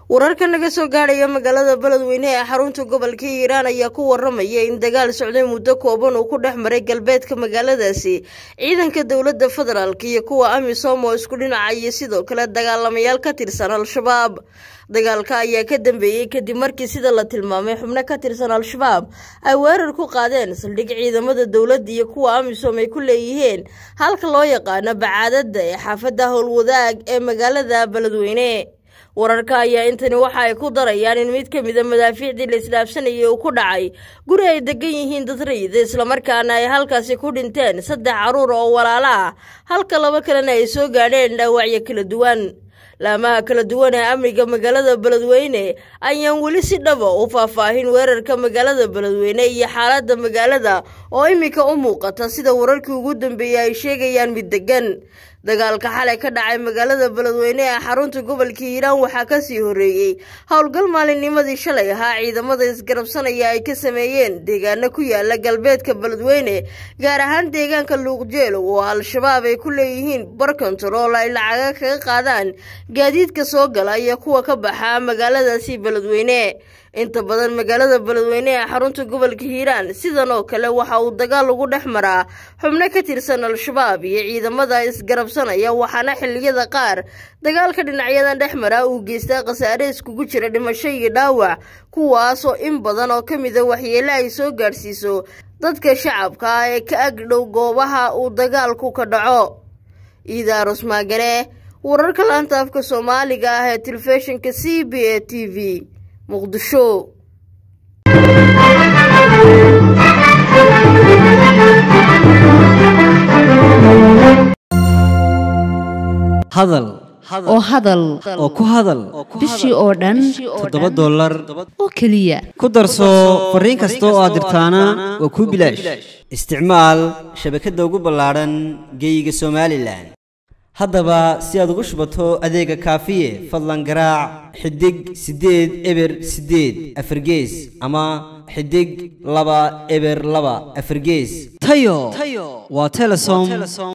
wararka naga soo gaadhaya magaalada beledweyne ee xarunta gobolka hiiraan ayaa ku waramaya in dagaal socday muddo kooban uu ku dhex maray galbeedka magaaladaasi ciidanka dowladda federaalk iyo kuwa amisom oo isku dhinaca iyo sidoo kale dagaalamayaal ka tirsan al-shabaab dagaalka ayaa ka dambeeyey kadib markii sida la tilmaamay xubno ka tirsan al-shabaab ay weerar ku qaadeen saldhig ciidamada dowladda iyo kuwa amisom ay ku leeyihiin halka loo yaqaano bacaadada ee xaafadda howlwadaag ee magaalada beledweyne wararka ayaa intani waxa ay ku darayaan in mid ka mida madaafiicdii la isdhaafsanayay uu ku dhacay guri ay degan yihiin dad rayida islamarkaana ay halkaasi ku dhinteen saddex caruur oo walaalo ah halka laba kalena ay soo gaadheen dhaawacyo kala duwan laamaha kala duwan ee amniga magaalada beledweyne ayaan weli si dhaba u faahfaahin weerarka magaalada beledweyne iyo xaaladda magaalada oo iminka u muuqata sida wararkii ugu dambeeyey ay sheegayaan mid degan dagaalka xalay ka dhacay magaalada beledweyne ee xarunta gobolka hiiraan waxaa kasii horeeyey howlgal maalinnimadii shalay ahaa ciidamada isgarabsanaya ay ka sameeyeen deegaano ku yaala galbeedka beledweyne gaar ahaan deegaanka luuqjeelo oo al-shabaab ay ku leeyihiin bar kontarool ay lacaga kaga qaadaan gaadiidka soo gala iyo kuwa ka baxa magaaladaasi beledweyne inta badan magaalada beledweyne ee xarunta gobolka hiiraan sidan oo kale waxa uu dagaal ugu dhex maraa xubno ka tirsan al-shabaab iyo ciidamada isgarabsanaya waxaana xilliyada qaar dagaalka dhinacyadan dhex mara uu geystaa khasaare iskugu jira dhimasho iyo dhaawac kuwaasoo in badan oo ka mida waxyeele ay soo gaadhsiiso dadka shacabka ah ee ka agdhow goobaha uu dagaalku ka dhaco iidaarus maagane wararka laanta afka soomaaliga ah ee telefishinka c b a t v muqdisho hadal oo hadal oo ku hadal bishii oo dhan toddoba dollar oo keliya ku darso fariin kasta oo aad dirtaana waa kuu bilaash isticmaal shabakadda ugu ballaadhan geeyiga somalilan haddaba si aad ugu shubato adeega kaafiye fadlan garaac xidig siddeed eber siddeed afargees ama xidig laba eber laba afargees tayo waa telesom